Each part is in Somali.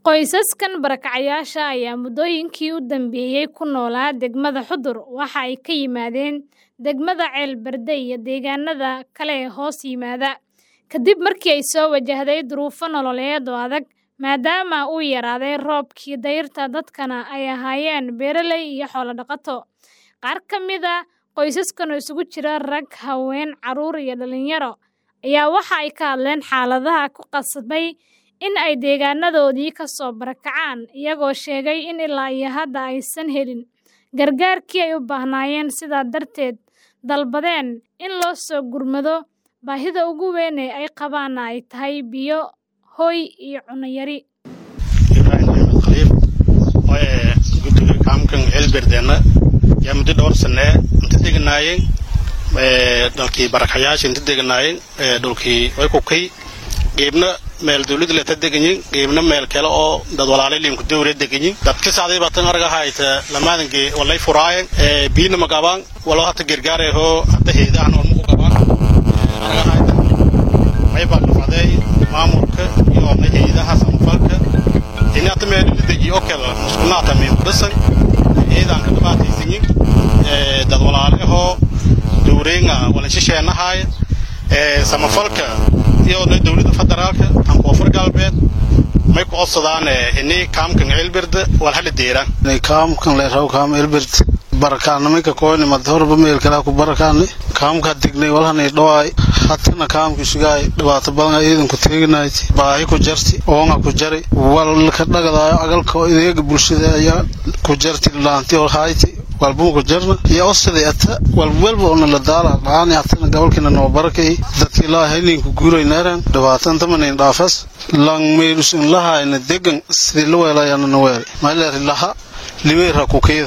Qoysaskan barakacayaasha ayaa muddooyinkii u dambeeyay ku noolaa degmada Xudur waxa ay ka yimaadeen degmada Ceelberde iyo deegaanada kale ee hoos yimaada, kadib markii ay soo wajahday duruufo nololeed oo adag maadaama uu yaraaday roobkii dayrta dadkana ay ahaayeen beeraley iyo xoolo dhaqato. Qaar ka mid ah qoysaskan oo isugu jira rag, haween, carruur iyo dhalinyaro ayaa waxa ay ka hadleen xaaladaha ku qasbay in ay deegaanadoodii ka soo barakacaan, iyagoo sheegay in ilaa iyo hadda aysan helin gargaarkii ay u baahnaayeen sidaa darteed dalbadeen in loo soo gurmado baahida ugu weyn ee ay qabaanna ay tahay biyo, hoy iyo cunno yari. ibrahim axmed khaliif oo guddiga kaamkan ceelberdeena yaa muddo dhowr sanee inta deganaayeen dalkii barakayaasha inta deganaayeen dhulkii way kukay geebna meel dawladda leta deganyin geebna meel kale oo dad walaalay liimku dawre deganyin dadka sacday batan arga hayta lamadange walay furaayen biina magabaan walo hata gargaareho hata heedahan ormuku qabaan arga hayta may baa kafacday maamulka iyo heedaha samafalka ini hata meel deji oo kale muskunaata min dhisan ciidanka dhibaataysanyin dad walaalahoo dawreenga walashisheenahaaya samafalka iyo dawladda federaalka aan koonfur galbeed may ku codsadaan ini kaamkan ceelberde wal hala deeraan kaamkan leeraw kaam ceelberde barakaanimay ka koyni mad horba meel kale ku barakaani kaamka dignay walhanay dhawaay hatana kaamki sugaay dhibaato badan ciidanku teeganayti baahi ku jarti oonga ku jari wal ka dhagadaayo agalka ideega bulshada ayaa ku jarti laanti oo hayti walbuu ku jarna iyo osaday ata walwalba ona la daala dhaani hatana gobolkina noo barakay dadki ilaa hayninku guuray neeran dhibaatan tamanin dhaafas lang meelus in lahayna degan sidii la weelayana na weelay maileeri laha liweera kukeeda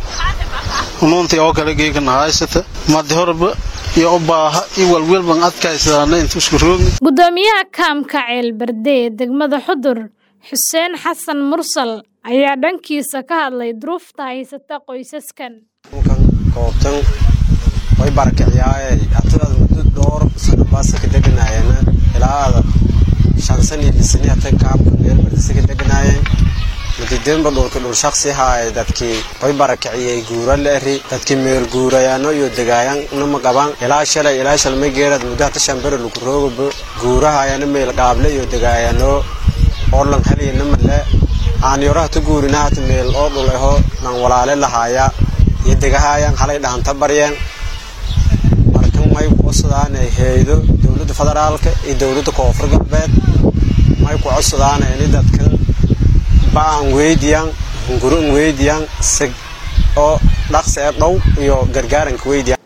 unuuntii oo kale geegana haysata madi horba iyo u baaha iyo walwalban adkaysadaana inta isku roogni Guddoomiyaha kaamka Ceelberde ee degmada Xudur Xuseen Xasan Mursal ayaa dhankiisa ka hadlay duruufta haysata qoysaskan. kan koobtan way barakiciyaaye hatidaad muddo dhowr sano baasa ka deganaayeen ilaada shan san iyo lisani hatan kaamkan ceelberdese ka deganaayeen mudideenba dhulka dhul shaksi haaye dadkii way barakiciyey guura leeri dadkii meel guurayaano iyo degaayan nama qaban ilaa shalay ilaa shalmay geerad muddo hata shambere lagu roogaba guurahaayana meel qaable iyo degaayano orlan haliya namale aan yoro hata guurina hata meel oo dhul aho nan walaale lahaaya iyo degahaayan halay dhahanta baryeen markan may ku codsadaan heedo dowladda federaalka iyo dowladda koonfur galbeed may ku codsadaan ini dadkan ba'an weydiyan hunguro n weydiyan sig oo dhaqsi ee dhow iyo gargaaranka weydiyan